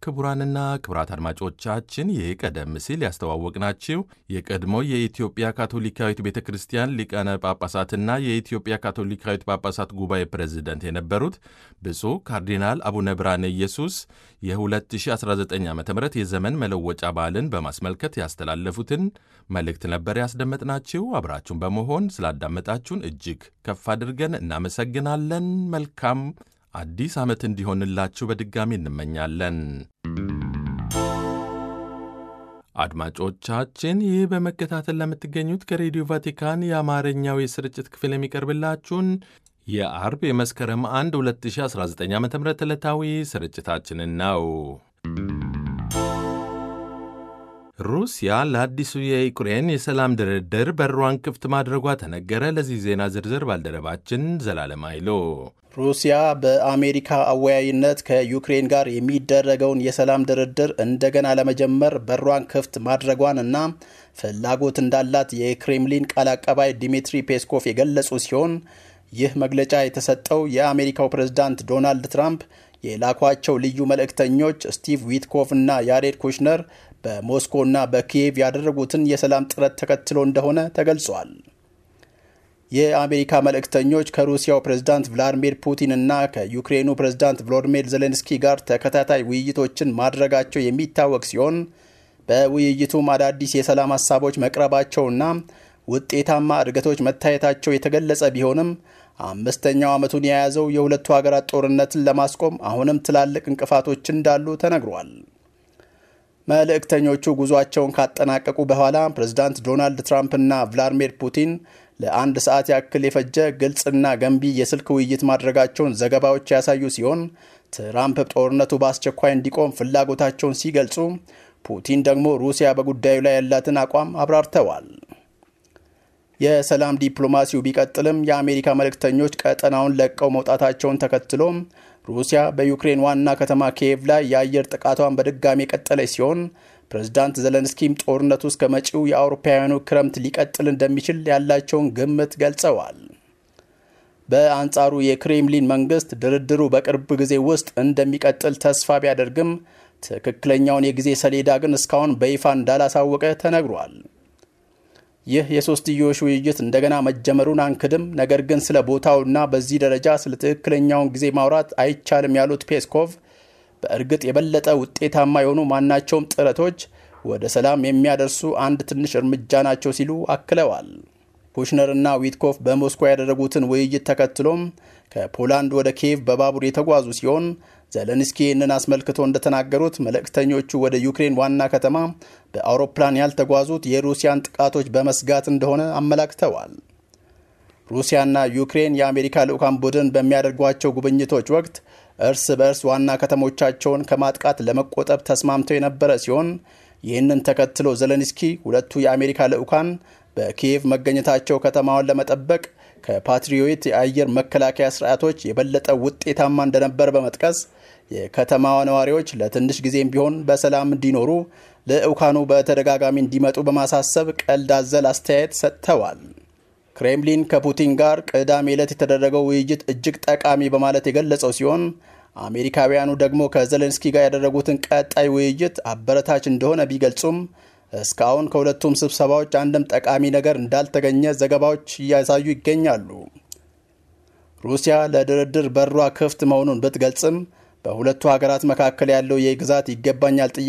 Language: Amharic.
ክቡራንና ክቡራት አድማጮቻችን ይህ ቀደም ሲል ያስተዋወቅናችሁ የቀድሞ የኢትዮጵያ ካቶሊካዊት ቤተ ክርስቲያን ሊቃነ ጳጳሳትና የኢትዮጵያ ካቶሊካዊት ጳጳሳት ጉባኤ ፕሬዝደንት የነበሩት ብፁዕ ካርዲናል አቡነ ብርሃነ ኢየሱስ የ2019 ዓ ም የዘመን መለወጫ በዓልን በማስመልከት ያስተላለፉትን መልእክት ነበር ያስደመጥናችሁ። አብራችሁን በመሆን ስላዳመጣችሁን እጅግ ከፍ አድርገን እናመሰግናለን። መልካም አዲስ ዓመት እንዲሆንላችሁ በድጋሚ እንመኛለን። አድማጮቻችን ይህ በመከታተል ለምትገኙት ከሬዲዮ ቫቲካን የአማርኛው የስርጭት ክፍል የሚቀርብላችሁን የአርብ የመስከረም 1 2019 ዓ ም ዕለታዊ ስርጭታችንን ነው። ሩሲያ ለአዲሱ የዩክሬን የሰላም ድርድር በሯን ክፍት ማድረጓ ተነገረ። ለዚህ ዜና ዝርዝር ባልደረባችን ዘላለም አይሎ ሩሲያ በአሜሪካ አወያይነት ከዩክሬን ጋር የሚደረገውን የሰላም ድርድር እንደገና ለመጀመር በሯን ክፍት ማድረጓን እና ፍላጎት እንዳላት የክሬምሊን ቃል አቀባይ ዲሚትሪ ፔስኮቭ የገለጹ ሲሆን ይህ መግለጫ የተሰጠው የአሜሪካው ፕሬዝዳንት ዶናልድ ትራምፕ የላኳቸው ልዩ መልእክተኞች ስቲቭ ዊትኮቭ እና ያሬድ ኩሽነር በሞስኮ እና በኪየቭ ያደረጉትን የሰላም ጥረት ተከትሎ እንደሆነ ተገልጿል። የአሜሪካ መልእክተኞች ከሩሲያው ፕሬዝዳንት ቭላዲሚር ፑቲን እና ከዩክሬኑ ፕሬዝዳንት ቮሎዲሚር ዜሌንስኪ ጋር ተከታታይ ውይይቶችን ማድረጋቸው የሚታወቅ ሲሆን በውይይቱም አዳዲስ የሰላም ሀሳቦች መቅረባቸውና ውጤታማ እድገቶች መታየታቸው የተገለጸ ቢሆንም አምስተኛው ዓመቱን የያዘው የሁለቱ ሀገራት ጦርነትን ለማስቆም አሁንም ትላልቅ እንቅፋቶች እንዳሉ ተነግሯል። መልእክተኞቹ ጉዟቸውን ካጠናቀቁ በኋላ ፕሬዝዳንት ዶናልድ ትራምፕና ቭላዲሚር ፑቲን ለአንድ ሰዓት ያክል የፈጀ ግልጽና ገንቢ የስልክ ውይይት ማድረጋቸውን ዘገባዎች ያሳዩ ሲሆን ትራምፕ ጦርነቱ በአስቸኳይ እንዲቆም ፍላጎታቸውን ሲገልጹ፣ ፑቲን ደግሞ ሩሲያ በጉዳዩ ላይ ያላትን አቋም አብራርተዋል። የሰላም ዲፕሎማሲው ቢቀጥልም የአሜሪካ መልእክተኞች ቀጠናውን ለቀው መውጣታቸውን ተከትሎ ሩሲያ በዩክሬን ዋና ከተማ ኪየቭ ላይ የአየር ጥቃቷን በድጋሚ የቀጠለች ሲሆን ፕሬዝዳንት ዘለንስኪም ጦርነቱ እስከ መጪው የአውሮፓውያኑ ክረምት ሊቀጥል እንደሚችል ያላቸውን ግምት ገልጸዋል። በአንጻሩ የክሬምሊን መንግስት ድርድሩ በቅርብ ጊዜ ውስጥ እንደሚቀጥል ተስፋ ቢያደርግም ትክክለኛውን የጊዜ ሰሌዳ ግን እስካሁን በይፋ እንዳላሳወቀ ተነግሯል። ይህ የሶስትዮሽ ውይይት እንደገና መጀመሩን አንክድም፣ ነገር ግን ስለ ቦታውና በዚህ ደረጃ ስለ ትክክለኛውን ጊዜ ማውራት አይቻልም ያሉት ፔስኮቭ በእርግጥ የበለጠ ውጤታማ የሆኑ ማናቸውም ጥረቶች ወደ ሰላም የሚያደርሱ አንድ ትንሽ እርምጃ ናቸው ሲሉ አክለዋል። ኩሽነርና ዊትኮፍ በሞስኮ ያደረጉትን ውይይት ተከትሎም ከፖላንድ ወደ ኪየቭ በባቡር የተጓዙ ሲሆን ዘለንስኪ ይህንን አስመልክቶ እንደተናገሩት መልእክተኞቹ ወደ ዩክሬን ዋና ከተማ በአውሮፕላን ያልተጓዙት የሩሲያን ጥቃቶች በመስጋት እንደሆነ አመላክተዋል። ሩሲያና ዩክሬን የአሜሪካ ልዑካን ቡድን በሚያደርጓቸው ጉብኝቶች ወቅት እርስ በእርስ ዋና ከተሞቻቸውን ከማጥቃት ለመቆጠብ ተስማምተው የነበረ ሲሆን ይህንን ተከትሎ ዘለንስኪ ሁለቱ የአሜሪካ ልዑካን በኪየቭ መገኘታቸው ከተማዋን ለመጠበቅ ከፓትሪዮት የአየር መከላከያ ስርዓቶች የበለጠ ውጤታማ እንደነበር በመጥቀስ የከተማዋ ነዋሪዎች ለትንሽ ጊዜም ቢሆን በሰላም እንዲኖሩ ልዑካኑ በተደጋጋሚ እንዲመጡ በማሳሰብ ቀልድ አዘል አስተያየት ሰጥተዋል። ክሬምሊን ከፑቲን ጋር ቅዳሜ ዕለት የተደረገው ውይይት እጅግ ጠቃሚ በማለት የገለጸው ሲሆን አሜሪካውያኑ ደግሞ ከዘሌንስኪ ጋር ያደረጉትን ቀጣይ ውይይት አበረታች እንደሆነ ቢገልጹም እስካሁን ከሁለቱም ስብሰባዎች አንድም ጠቃሚ ነገር እንዳልተገኘ ዘገባዎች እያሳዩ ይገኛሉ። ሩሲያ ለድርድር በሯ ክፍት መሆኑን ብትገልጽም በሁለቱ ሀገራት መካከል ያለው የግዛት ይገባኛል